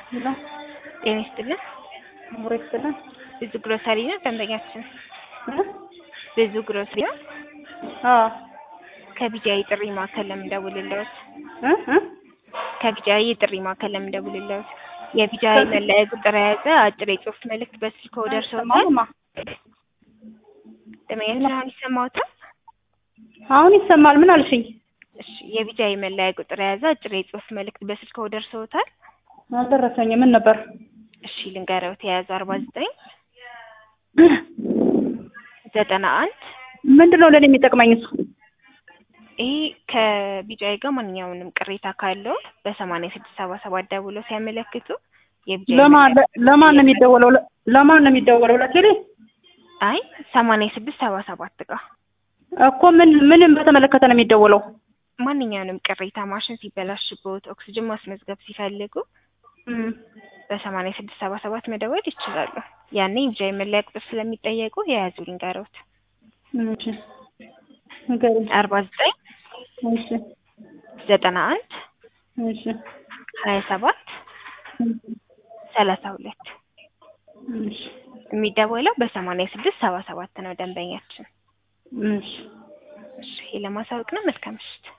ሄሎ ጤና ይስጥልን። ሙሬ ይስጥልን። ብዙ ግሮሰሪ ነው ደንበኛችን። እ? ብዙ ግሮሰሪ ነው። አዎ ከቢጃይ ጥሪ ማዕከል ለምንደውልልዎት እ እ ከቢጃይ የጥሪ ማዕከል ለምንደውልልዎት የቢጃይ መለያ ቁጥር የያዘ አጭር የጽሁፍ መልእክት በስልክዎ ደርሶታል? አይሰማማ። ደንበኛችን አሁን ይሰማዎታል? አሁን ይሰማል። ምን አልሽኝ? እሺ የቢጃይ መለያ ቁጥር የያዘ አጭር የጽሁፍ መልእክት በስልክዎ ደርሶታል? አልደረሰኝም። ምን ነበር? እሺ ልንገረውት የያዘ አርባ ዘጠኝ ዘጠና አንድ ምንድን ነው ለእኔ የሚጠቅመኝ እሱ? ይሄ ከቢጃይ ጋር ማንኛውንም ቅሬታ ካለው በሰማንያ ስድስት ሰባ ሰባት ደውለው ሲያመለክቱ የቢጃይ ለማን መለያ- ለማን ነው የሚደወለው? ለ- ለማን ነው የሚደወለው? ለቴሌ አይ ሰማንያ ስድስት ሰባ ሰባት ጋር እኮ ምን ምንም በተመለከተ ነው የሚደወለው? ማንኛውንም ቅሬታ ማሽን ሲበላሽቦት ኦክስጅን ማስመዝገብ ሲፈልጉ እም፣ በሰማንያ ስድስት ሰባ ሰባት መደወል ይችላሉ። ያኔ የቢጃይ መለያ ቁጥር ስለሚጠየቁ የያዙ ልንገሮት እሺ ንገሪኝ። አርባ ዘጠኝ እሺ ዘጠና አንድ እሺ ሀያ ሰባት ሰላሳ ሁለት እሺ የሚደወለው በሰማንያ ስድስት ሰባ ሰባት ነው ደንበኛችን። እሺ እሺ ይሄ ለማሳወቅ ነው። መልካም ምሽት።